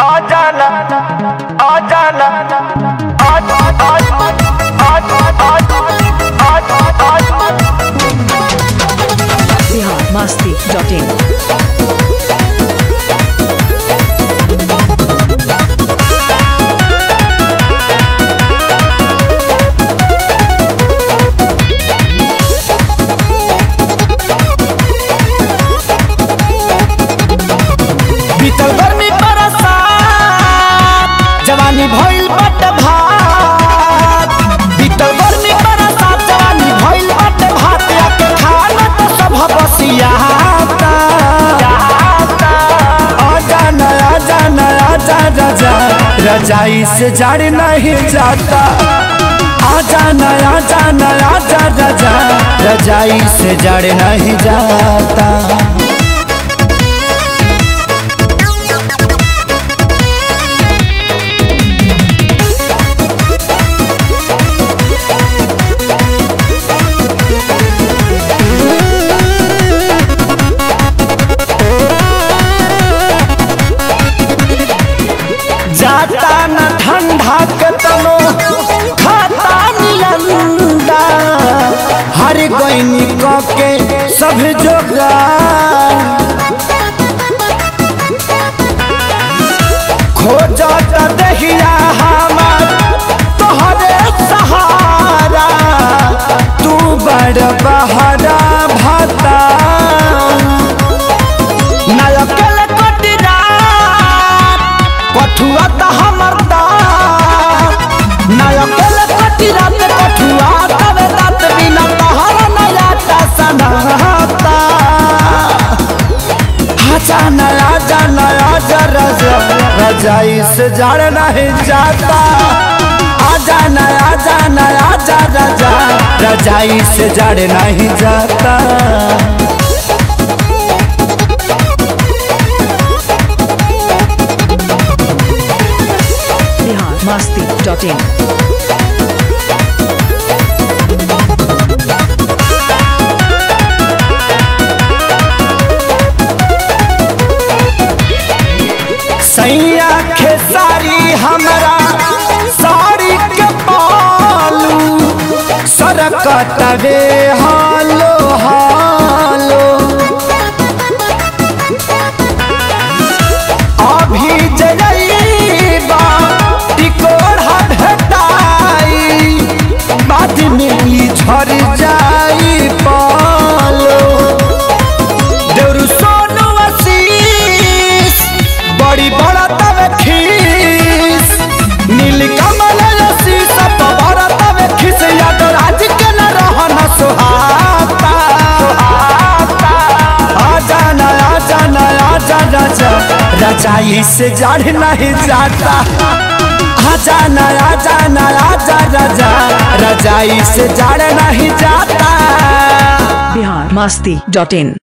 आ जाना आ जाना आ आ आ आ आ आ बिहार मस्ती डॉट इन बीतल गर्मी बरसात जवानी भइल बट भात बीतल गर्मी बरसात जवानी भइल बट भात आके खाना तो सब बसियाता आजा नया जा नया जा रजा रजाई से जड़ नहीं जाता आजा नया जा नया जा रजा रजाई से जड़ नहीं जाता जाता न ठंडा के तनो खाता नियंदा हर गईनी क के सब जोगा खोजत दहिया हमार तोहरे सहारा तू बड़ बहरा भाता नायकल कटरा कठुआ त हमर दात नायकल कटरा ते कठुआ तबे दात बिना तहर नया ता सनाता आजा नया जा नया जा रजा रजाई से जड़ नहीं जाता आजा नया जा नया जा रजा रजाई से जड़ नहीं जाता बिहार मस्ती डॉट इन सैया खेसारी हमरा साड़ी के पालू सरकत वे हालो हालो अभी जइबा टिकोड़ा भेटाई बाद में ई झर जाई पालो देउरू सोनू आशीष बड़ी बड़ा तवे खीस नील कमल आशीष बड़ा तवे खीस याद राज के न रहन सुहाता आजा ना आजा ना आजा राजा रजाई से जड़ नहीं जाता आजा ना आजा ना आजा राजा रजाई से जड़ नहीं जाता बिहार मस्ती डॉट इन